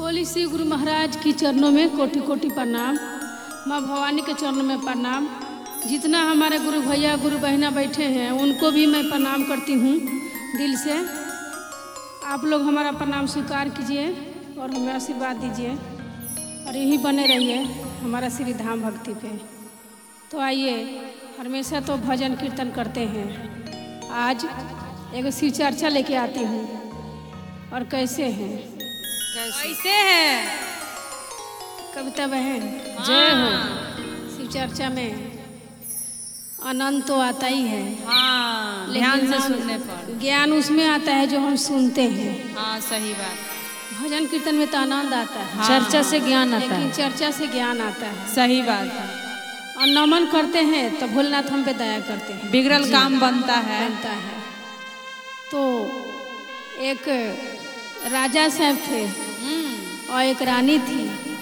बोली श्री गुरु महाराज की चरणों में कोटि कोटि प्रणाम माँ भवानी के चरणों में प्रणाम जितना हमारे गुरु भैया गुरु बहना बैठे हैं उनको भी मैं प्रणाम करती हूँ दिल से आप लोग हमारा प्रणाम स्वीकार कीजिए और हमें आशीर्वाद दीजिए और यही बने रहिए हमारा श्री धाम भक्ति पे तो आइए हमेशा तो भजन कीर्तन करते हैं आज एगो शिव चर्चा लेके आती हूँ और कैसे हैं कैसे है कविता बहन जय हो शिव चर्चा में आनंद तो आता ही है हाँ लेकिन ध्यान से हम- सुनने पर ज्ञान उसमें आता है जो हम सुनते हैं हाँ सही बात भजन कीर्तन में तो आनंद आता है हाँ। चर्चा से ज्ञान आता लेकिन है चर्चा से ज्ञान आता है सही बात है और नमन करते हैं तो भोलेनाथ हम पे दया करते हैं बिगड़ल काम बनता है बनता है तो एक राजा साहब थे हम्म, और एक रानी थी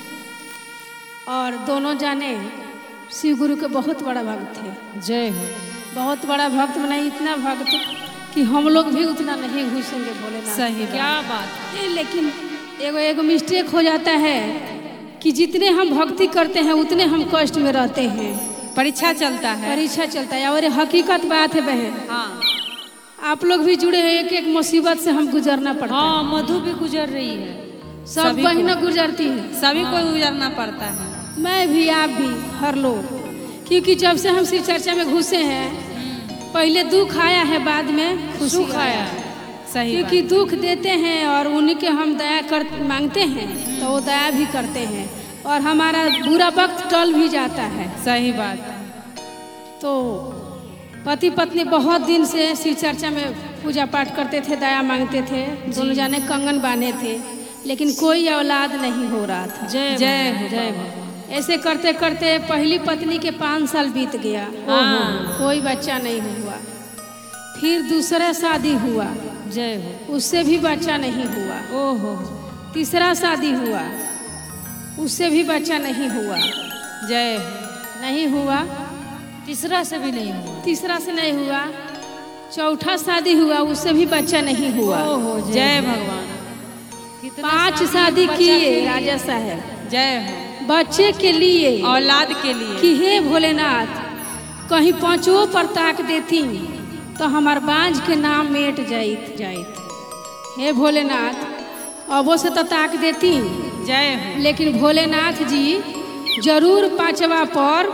और दोनों जाने शिव गुरु के बहुत बड़ा भक्त थे जय हो बहुत बड़ा भक्त बना इतना भक्त कि हम लोग भी उतना नहीं घुसेंगे भोलेनाथ सही के बात। क्या बात है लेकिन एगो एगो मिस्टेक हो जाता है कि जितने हम भक्ति करते हैं उतने हम कष्ट में रहते हैं परीक्षा चलता है परीक्षा चलता है और ये हकीकत बात है बहन हाँ आप लोग भी जुड़े हैं एक एक मुसीबत से हम गुजरना पड़ता हाँ मधु भी गुजर रही है है सब सभी को- बहना गुजरती है सभी को गुजरना पड़ता है मैं भी आप भी हर लोग क्योंकि जब से हम शिव चर्चा में घुसे हैं पहले दुख आया है बाद में खुशी सुख आया आया है सही क्योंकि दुख देते हैं और उन्हीं के हम दया कर मांगते हैं तो वो दया भी करते हैं और हमारा बुरा वक्त टल भी जाता है बात। सही बात है तो पति पत्नी बहुत दिन से शिव चर्चा में पूजा पाठ करते थे दया मांगते थे दोनों जाने कंगन बांधे थे लेकिन कोई औलाद नहीं हो रहा था जय जय हो जय हो ऐसे करते करते पहली पत्नी के पाँच साल बीत गया हाँ। कोई बच्चा नहीं हुआ फिर दूसरा शादी हुआ जय हो उससे भी बच्चा नहीं हुआ ओहो तीसरा शादी हुआ उससे भी बच्चा नहीं हुआ जय हो नहीं हुआ तीसरा से भी नहीं हुआ तीसरा से नहीं हुआ चौथा शादी हुआ उससे भी बच्चा नहीं हुआ ओहो जय भगवान कितना पांच शादी शादी बच्चा किए के- राजा साहब जय हो बच्चे के लिए औलाद के लिए कि हे भोलेनाथ कहीं पांचों पर ताक देती तो हमार बांझ के नाम मेट जाइत जाइत हे भोलेनाथ अबो से तो ताक देती जय हो लेकिन भोलेनाथ जी जरूर पांचवा पर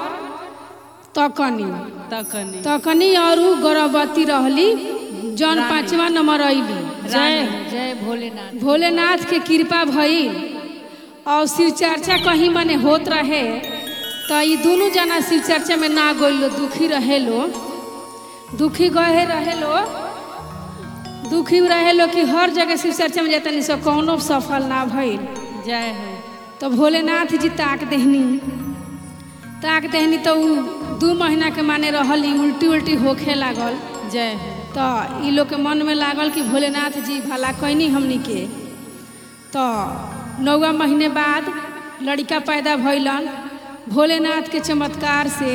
तकनी तकने तकनी और उ गर्भवती रहली जौन पांचवा नंबर अली जय हो जय भोलेनाथ भोलेनाथ के कृपा भइल और शिव चर्चा कहीं मने होत रहे तो ये दोनों जना शिव चर्चा में ना गइलो दुखी रहे लो दुखी गए रहे लो दुखी रहे लो कि हर जगह शिव चर्चा में जाता नहीं सो कौनो सफल ना भइल जय हो तो भोलेनाथ जी ताक देहनी ताक देहनी तो उ दू महीना के माने रहली उल्टी उल्टी होखे लागल जय हो तो ई लोग के मन में लागल कि भोलेनाथ जी भला कैनी हमनी के तो नौवा महीने बाद लड़का पैदा भइलन भोलेनाथ के चमत्कार से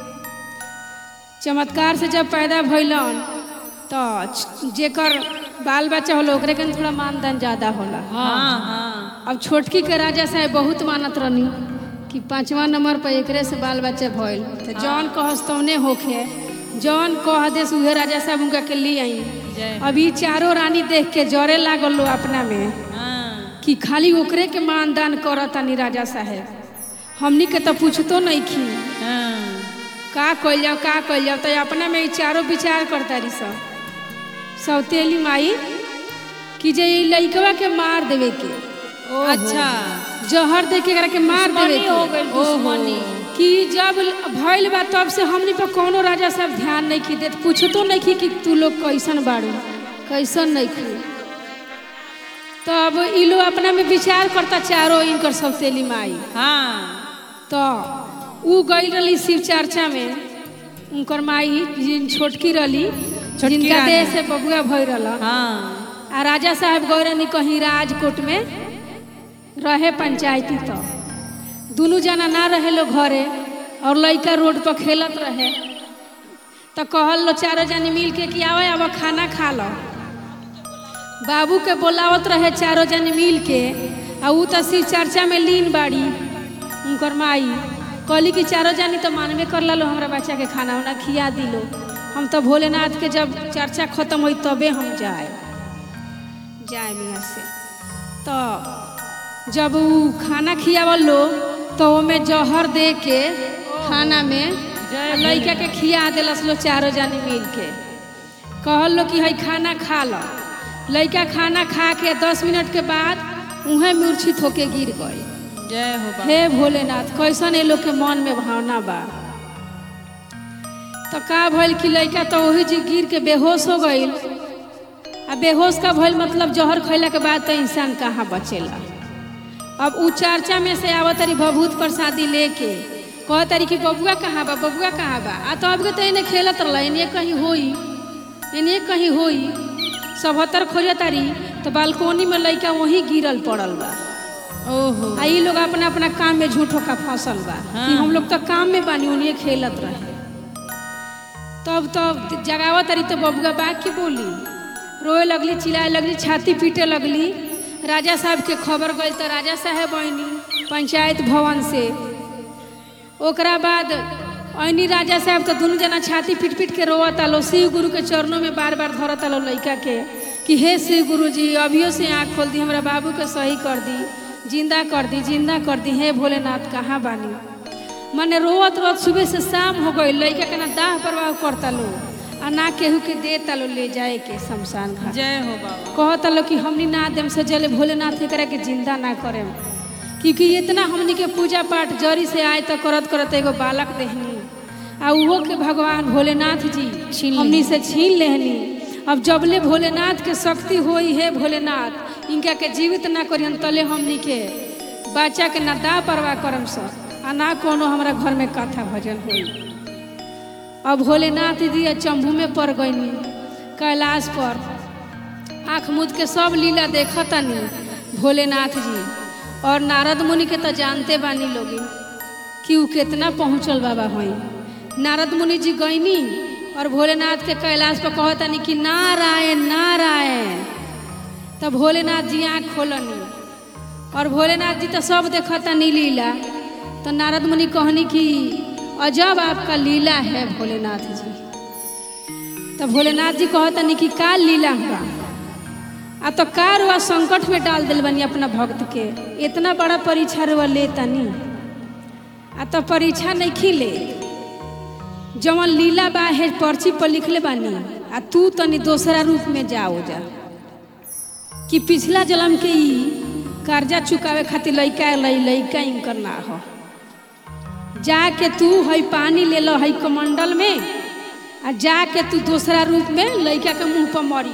चमत्कार से जब पैदा भइलन तो च- जेकर बाल बच्चा होला ओकरे के थोड़ा मानदान ज्यादा होला हाँ हाँ अब छोटकी के राजा साहब बहुत मानत रहनी कि पांचवा नंबर पर एकरे से बाल बच्चा भइल तो जौन कहस तौने होखे जौन कह देस उहे राजा साहब उनका के लिए आई जय अभी चारों रानी देख के जरे लागल लो अपना में हाँ कि खाली ओकरे के मानदान करतानी राजा साहब हमनी के तो पूछतो नहीं खी हाँ का कइल जाओ का कइल जाओ तो अपना में ई चारों विचार करता रही सब सौतेली माई कि जे ई लइकवा के मार देवे के अच्छा जहर दे के एकरा के मार देवे दुश्मनी के हो गइल, दुश्मनी। कि जब भइल बा तब से हमनी पर कोनो राजा साहब ध्यान नहीं की देत पूछतो नहीं की कि तू लोग कैसन बाड़ू कैसन नहीं की तब ई लोग अपना में विचार करता चारों इनकर सौतेली माई हाँ तो उ गई रही शिव चर्चा में उनकर माई जिन छोटकी रही जिनका रानी। देह से बबुआ भय रहा हाँ आ राजा साहब गए रहनी कहीं राजकोट में रहे पंचायती तो दोनों जना ना रहे लो घरे और लड़का रोड पर खेलत रहे तो कहल लो चारों जनी मिल के कि आवे अब खाना खा लो बाबू के बोलावत रहे चारों जनी मिल के आ ऊ तो शिव चर्चा में लीन बाड़ी उनकर माई कहली कि चारो जानी तो मानबे कर लो हमरा बच्चा के खाना उना खिया दिलो हम तो भोलेनाथ के जब चर्चा खत्म हुई तबे हम जाए जाए यहाँ से तो जब ऊ खाना खियावल लो तो ओमे जहर दे के खाना में जय लड़का के खिया दिलस लो चारो जानी मिल के कहल लो कि हई खाना खा लो लड़का खाना खा के दस मिनट के बाद उहें मूर्छित होके गिर गई जय हो बाबा हे भोलेनाथ कैसन ये लोग के मन में भावना बा तो का भइल कि लड़का तो वही जी गिर के बेहोश हो गईल आ बेहोश का भइल मतलब जहर खैला के बाद तो इंसान कहाँ बचेला अब उ चर्चा में से आवत तारी भभूत प्रसादी लेके कह तारी कि बबुआ कहाँ बा बबुआ कहाँ बा आ तो अब के तो इन्हें खेलत रहा इन्हें कहीं होई इन्हें कहीं होई सभतर खोजे तारी तो बालकोनी में लड़का वहीं गिरल पड़ल बा ओहो आ ई लोग अपना अपना काम में झूठो का फसल बा हाँ। कि हम लोग तो काम में बानी उन्हें खेलत रहे तब तब जगावत तारी तो बबुआ बा की बोली रोए लगली चिल्लाए लगली छाती पीटे लगली राजा साहब के खबर गई तो राजा साहब आईनी पंचायत भवन से ओकरा बाद ऐनी राजा साहब तो दुनू जना छाती पीट पीट के रोवत आलो शिव गुरु के चरणों में बार बार धरत आलो लड़का के कि हे शिव गुरु जी अभियो से आँख खोल दी हमरा बाबू के सही कर दी जिंदा कर दी जिंदा कर दी हे भोलेनाथ कहाँ बानी मने रोवत रोवत सुबह से शाम हो गई लड़का के ना दाह परवाह करता लो आ ना केहू के देता लो ले जाए के शमशान घाट जय हो बाबा कहता लो कि हमनी ना देम से जले भोलेनाथ एकरा के जिंदा ना करेम क्योंकि इतना हमनी के पूजा पाठ जरी से आए तो करत करत एगो बालक देहनी आ उहो के भगवान भोलेनाथ जी छीन हमनी से छीन लेहनी अब जबले भोलेनाथ के शक्ति होई है भोलेनाथ इनका के जीवित ना करियन तले हमनी के बच्चा के ना दा परवाह करम सब आ ना कोनो हमरा घर में कथा भजन होई अब भोलेनाथ जी चंबू में पड़ गईनी कैलाश पर आँख मूद के सब लीला देखतनी भोलेनाथ जी और नारद मुनि के तो जानते बानी लोगी कि उ कितना पहुँचल बाबा होई नारद मुनि जी गईनी और भोलेनाथ के कैलाश पर कहतनी कि नारायण नारायण तब भोलेनाथ जी आँख खोलनी और भोलेनाथ जी तो सब देखतनी लीला तो नारद मुनि कहनी कि अजब आपका लीला है भोलेनाथ जी तो भोलेनाथ जी कहतनी कि का लीला हुआ आ तो का रुआ संकट में डाल दिल बनी अपना भक्त के इतना बड़ा परीक्षा रुआ ले तनी आ तो परीक्षा नहीं खिले जवन लीला बा है पर्ची पर लिखले बानी आ तू तनी दूसरा रूप में जाओ जा कि पिछला जन्म के ई कर्जा चुकावे खातिर लइका लई लइका इनकर ना हो जाके तू हई पानी ले लो हई कमंडल में आ जाके तू दूसरा रूप में लइका के मुंह पर मरी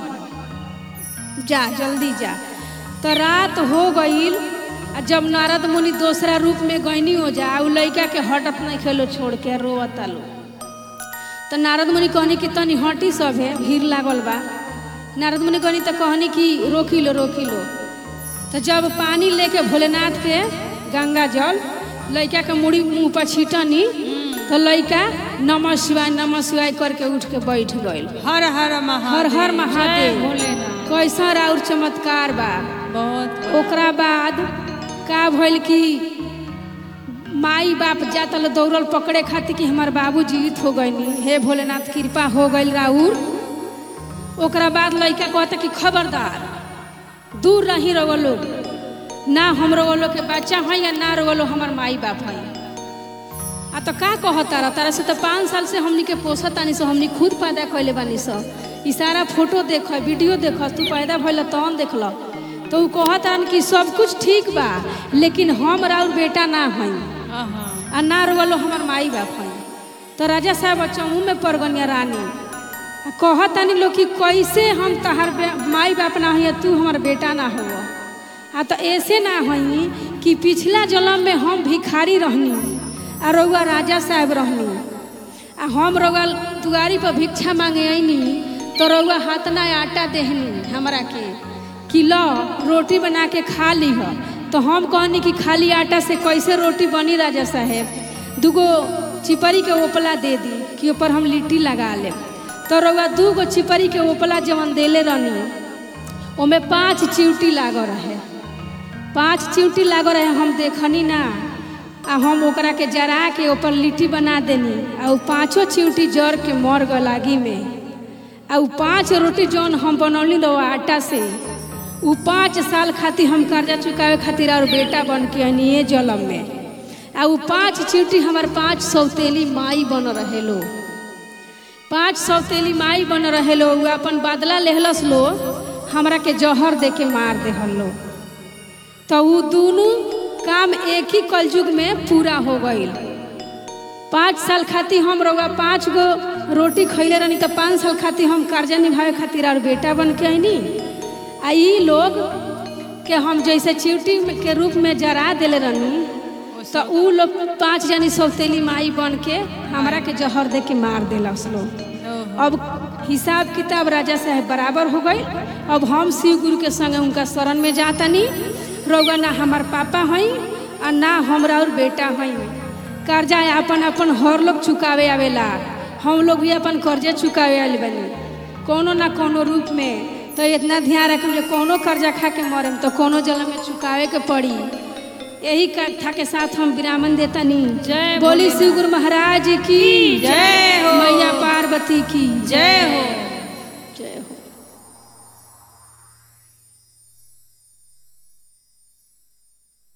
जा जल्दी जा तो रात हो गईल आ जब नारद मुनि दूसरा रूप में गईनी हो जा उ लइका के हटत नहीं खेलो छोड़ के रोवता लो तो नारद मुनि कहनी कि तनी हटी सब है भीड़ लागल बा नारद मुनि कहनी तो कहनी कि रोकी लो रोकी लो तो जब पानी लेके भोलेनाथ के गंगा जल लइका के मुड़ी मुंह पर छीटनी तो लइका नमः शिवाय नमः शिवाय करके उठ के बैठ गईल हर हर महादेव हर हर महादेव जय भोलेनाथ कैसा राउर चमत्कार बा बहुत ओकरा बाद का भइल कि माई बाप जाता लो दौड़ल पकड़े खातिर कि हमार बाबू जीवित हो गईनी हे भोलेनाथ कृपा हो गईल राउर ओकरा बाद लड़का कहता कि खबरदार दूर रही रहो लोग ना हम रहो लोग के बच्चा है या ना रहो लोग हमार माई बाप है आ तो का कहता रहा तारा से तो पाँच साल से हमनी के पोसत तानी सो हमनी खुद पैदा कैले बानी सो ई सारा फोटो देख वीडियो देख तू पैदा भइल तहन देख ल तो उ कहत हन कि सब कुछ ठीक बा लेकिन हम राउर बेटा ना हई हाँ हाँ आ ना रोलो हमार माई बाप हई तो राजा साहब चमू में पड़ गनिया रानी आ कहत तानी लोग कि कैसे हम तहार बे- माई बाप ना हई तू हमार बेटा ना हो आ तो ऐसे ना हई कि पिछला जन्म में हम भिखारी रहनी आ रउआ राजा साहब रहनी आ हम रउआ दुआरी पर भिक्षा मांगे अनी तो रउआ हाथ ना आटा देहनी हमरा के कि लो रोटी बना के खा ली हो तो हम कहनी कि खाली आटा से कैसे रोटी बनी राजा साहेब दूगो चिपरी के ओपला दे दी कि ऊपर हम लिट्टी लगा ले तो रउआ दूगो चिपरी के ओपला जवन देले रहनी ओमे पांच चिवटी लागल रहे पांच चिमटी लागल रहे हम देखनी ना आ हम ओकरा के जरा के ऊपर लिट्टी बना देनी आ उ पांचों चिमटी जर के मर गल आगी में आ उ पांच रोटी जौन हम बनौली रहो आटा से उ पाँच साल खातिर हम कर्जा चुकावे खातिर और बेटा बन के हनिए जलम में आ उ पाँच चिमटी हमार पाँच सौतेली माई बन रहे लो पाँच सौतेली माई बन रहे लो उ अपन बदला लेहलस लो हमरा के जहर दे के मार देहल लो तो उ दोनों काम एक ही कलयुग में पूरा हो गईल पाँच साल खातिर हम रउआ पाँच गो रोटी खैले रहनी तो पाँच साल खातिर हम कर्जा निभावे खातिर और बेटा बन के आईनी आ ई लोग के हम जैसे चिवटी में- के रूप में जरा देले रहनी तो उ लोग पाँच जनी सौतेली माई बन के हमरा के जहर दे के मार देलस लोग अब हिसाब किताब राजा साहब बराबर हो गई अब हम शिव गुरु के संगे उनका शरण में जातनी रउआ ना हमार पापा हई आ ना हमरा और बेटा हई कर्जा अपन अपन हर लोग चुकावे आवेला हम लोग भी अपन कर्जे चुकावे आल बनी कोनो ना कोनो रूप में तो इतना ध्यान रखम जे कोनो कर्जा खा के मरम तो कोनो जल में चुकावे के पड़ी यही कथा के साथ हम विरामन देतनी जय बोली शिव गुरु महाराज की जय हो। मैया पार्वती की जय हो जय हो